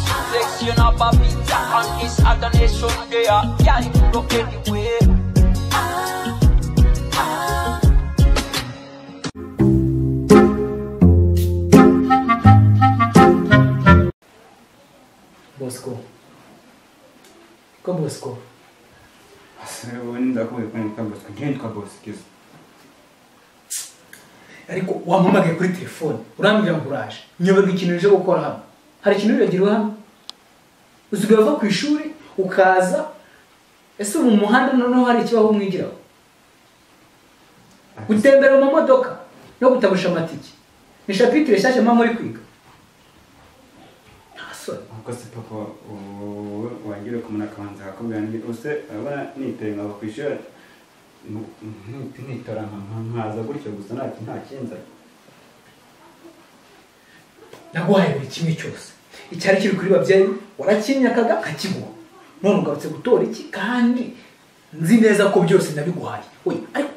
Cause you know Bobby Jack and his other nation there Yeah, you could go anywhere Bosco. Ko Bosco? ubu ndakubiye kwandika bosco ntiyitwa bosikiza Ariko wampamagaye kuri telefone urambwira ngo uraje nyoberwa ikintu uje gukora hano hari ikintu wibagiwe hano usigaye uva ku ishuri ukaza ese mu muhanda noneho hari ikibaho mwigiraho gutembera mu mamodoka no gutabusha amatike ni shapitire nshyashya mama muri kwiga nta soni ahubwo se papa wowe wagira ukumuna akabanza akakubwira ndi use urabona niteye nkava ku ishuri mu- ni- nitora nka- nka- nkaza gutyo gusa nta nta kinza naguhaye buri kimwe cyose icyari kiri kuri babyeyi warakinyakaga kakiguha none ugarutse gutora iki kandi nzi neza ko byose nabiguhaye we ariko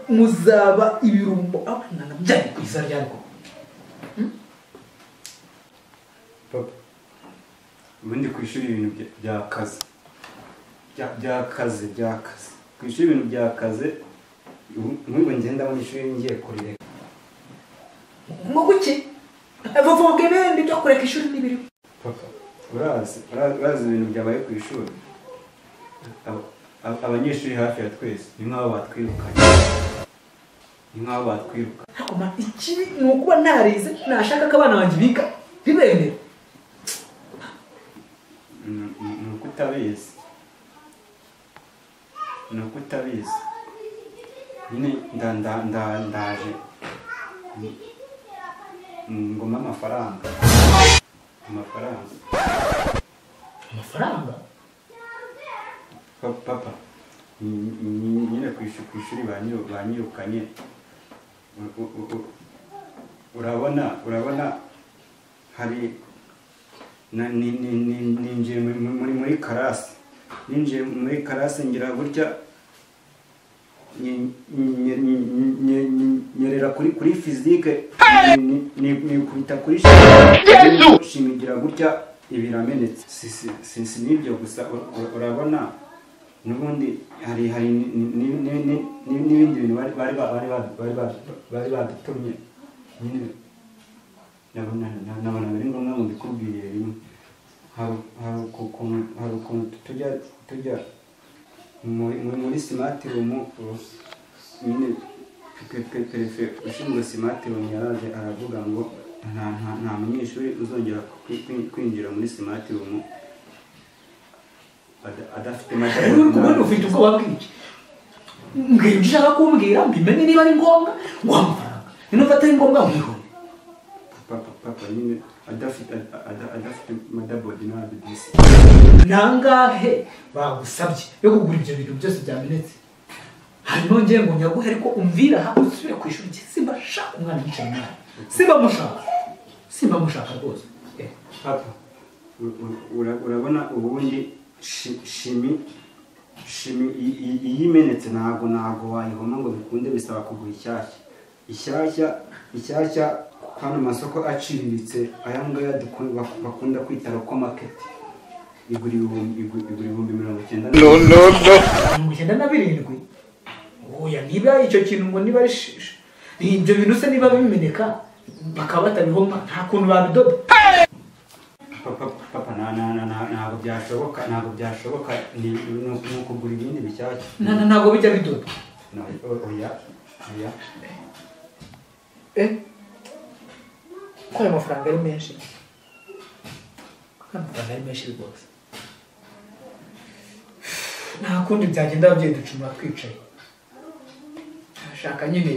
muzaba ibirumbo abana nabyari ku iza ryarwo papa ubundi ku ishuri ibintu bya- byakaze Bya- byakaze byakaze ku ishuri ibintu byakaze ubu- nk'ubu ngenda mu ishuri ngiye kurireka mu guki bavuga ibindi byo kureka ishuri n'ibiriho papa urazi ura- urazi ibintu byabaye ku ishuri Ab- ab- abanyeshuri hafi ya twese ni nk'aho batwirukanye ni nk'aho batwiruka ariko ma ikibi ni ukuba narize nashaka ko abana banjye biga bibemera Ni- ni ni uko utabizi ni uko utabizi nyine nda- nda- nda- ndaje ngoma amafaranga amafaranga amafaranga Pa- papa ni- ni- nyine ku ishu- ku ishuri banyiru- banyirukanye U- u- u- u- urabona urabona hari na- ni- ni- ni- ninjiye muri- muri muri karasi ninjiye muri karasi ngira gutya nye- nye- nye- nye- nye- nyerera kuri kuri fizike ni- ni- nikubita kuri shimi shimi ngira gutya ibiramenetse si si si- si n'ibyo gusa ur- ur- urabona n'ubundi hari hari ni- ni- ni- ni- ni- n'ibindi bintu bari bari ba- bari ba- bari ba- bari badutumye nyine nabona na- nabona biri ngombwa ngo mbikubwire rimwe hari hari ukuntu hari ukuntu tujya tujya muri muri- muri simati rumu nyine pe- pe- perefe ushinzwe simati rumu yaraje aravuga ngo nta nta nta munyeshuri uzongera kwi- kwi- kwinjira muri simati rumu ada- adafite rero uri kumwe ufite ubwoba bw'iki mbwira ibyo ushaka kumbwira mbimenye niba ari ngombwa nguha amafaranga niba atari ngombwa mwihone papa papa nyine adafite ada- ada- adafite madabodi n'abadisi nangahe bagusabye yo kugura ibyo bintu byose byamenetse hanyuma ngiye ngo nyaguhe ariko umvira aha usubire ku ishuri nge simba shaka umwana yicaye nawe simba mushaka simba mushaka rwose Eh, papa u- u- ura- urabona ubundi shi- shimi shimi i- i- iyo imenetse ntabwo ntabwo wayihoma ngo bikunde bisaba kugura ishyashya ishyashya ishyashya hano mu masoko aciriritse aya ngaya dukun- bak- bakunda kwita roko maketi igura ibihumbi igu- igura ibihumbi mirongo icyenda na- mirongo icyenda na birindwi oya niba icyo kintu ngo niba ari shi- shi- ibyo bintu se niba bimeneka bakaba batabihoma nta kuntu babidoda papa papa na- na- na- na- ntabwo byashoboka ntabwo byashoboka ni ni ni ukugura ibindi bishyashya Na- na- ntabwo bijya bidoda Na- o- oya oya ko ayo mafaranga ari menshi ko ayo mafaranga ari menshi rwose nta kundi byagenda ababyeyi ducuma twicaye nashaka nyine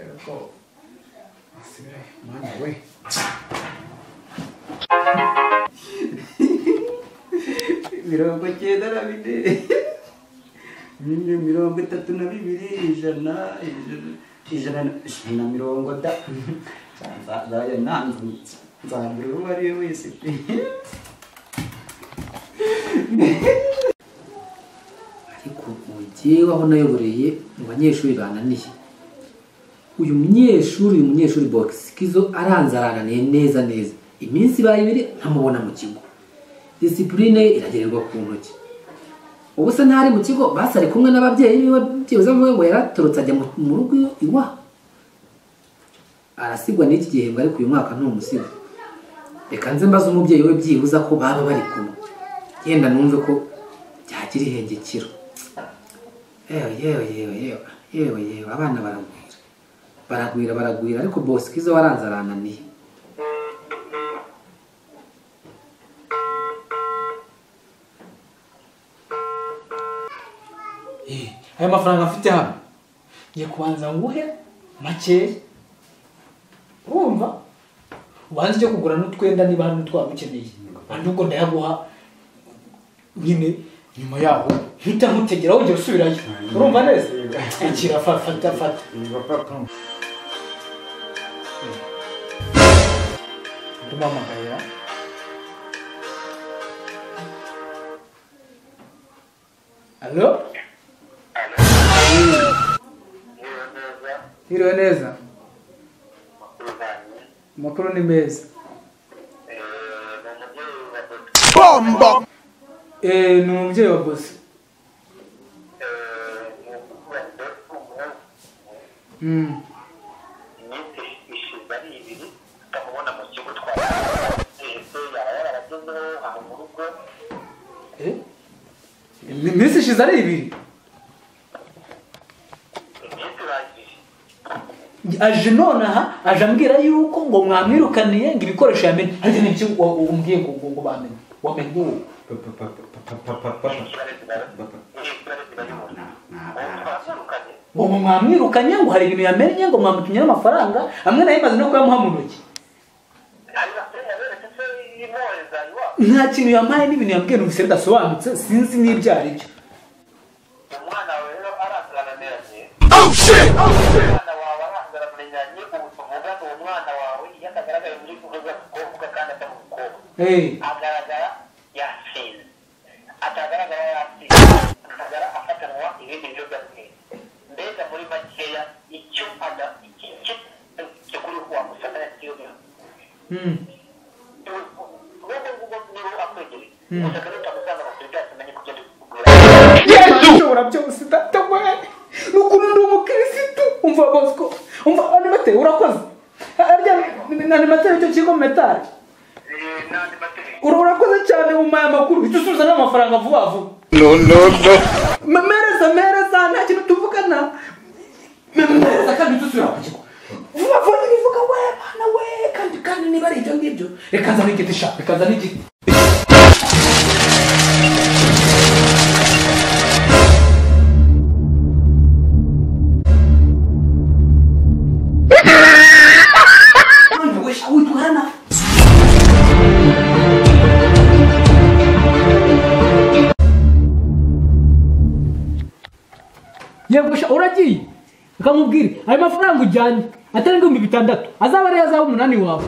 eh, ko asubirayo mwana we mirongo cyenda na bine nyine mirongo itatu na bibiri ijana ijana- ijana na- ijana na mirongo da nzajya nanzutse nzagura uwo ari we wese pe ariko mugiye wabona ayoboreye mu banyeshuri bananiye uyu munyeshuri uyu munyeshuri box kizo aranze arananiye neza neza iminsi ibaye ibiri ntamubona mu kigo disipurine ye iragererwa ku ntoki ubu se ntari mu kigo basari kumwe n'ababyeyi biwe byibuze muwe ngo yaratorotse ajya mu- mu rugo iwe- iwabo arasigwa n'iki gihembwe ariko uyu mwaka ntumusigo reka nze mbaze umubyeyi we byibuze ko baba bari kumwe yenda numve ko byagira ihengekiro yewe yewe yewe yewe yewe yewe abana baragwira baragwira baragwira ariko bosikizo waranze arananiye Eh, aya mafaranga mfite hano ngiye kubanza nguhe makeya urumva ubanza icyo kugura n'utwenda niba hari n'utwaba ukeneye andi ubwo ndayaguha nyine nyuma yaho mpita nkutegera wongera usubirayo urumva neza akira fa- fata fata Iba papa. ndumuhamagaye alo Hiriwe neza amakuru ni meza Eh, ni umubyeyi wa bosi Mm. iminsi ishize ari ibiri tutamubona mu kigo twahese yaba yaragezeho aho mu rugo Eh? iminsi ishize ari ibiri iminsi irangije aje nonaha aje ambwira yuko ngo mwamwirukaniye ngo ibikoresho yamenye ariko ni ibyo umbwiye ngo ngo ngo bamenye wamenye uwo Papa papa papa papa ibare zibara papa. ibare zibayobora ubu twazirukanye ngo mwamwirukanye ngo hari ibintu yamenye ngo mwamutumye n'amafaranga amwe nayo imaze no kuyamuha mu ntoki hari basenya beretse se imporeza iwabo nta kintu yampaye n'ibintu yambwiye numvise bidasobanutse sinzi n'ibyo ari byo umwana wawe rero arangaraniranye umwana wawe arangaraniranye ubu tuvuga ngo uwo mwana wawe iyo atagaragaye muri kuvuga kuvuga kandi atamukobwa Eh, agaragara yasinze atagaragara yasinze agaragara afatanwa ibindi biyobyabwenge mbega muri makeya icyo ada- iki- iki- icyo kuri wamusana kiyo mm. nubwo ngugo niba akwegereye gusa kandi utamusanga amakuru byose umenye ko ugenda ukugura ushobora byose data we ni ukuntu ndi umukirisitu umva bosco umva animateri urakoze harya ni animateri icyo kigo metari Eh, n'andi mategeko Ura- urakoze cyane umpaye amakuru uhita usubiza n'amafaranga vuba vuba no no no mereza mereza nta kintu tuvugana mereza kandi uhita usubira ku kigo vuba vuba ntibivuga we bana we kandi kandi niba ari ibyo ngibyo reka nzane igiti sha reka nzane igiti Urumva we, sha, witwara nabi. yego sha uragiye ukamubwira ayo mafaranga ujyanye atari ibihumbi bitandatu azaba ariyo azaba umunani wawe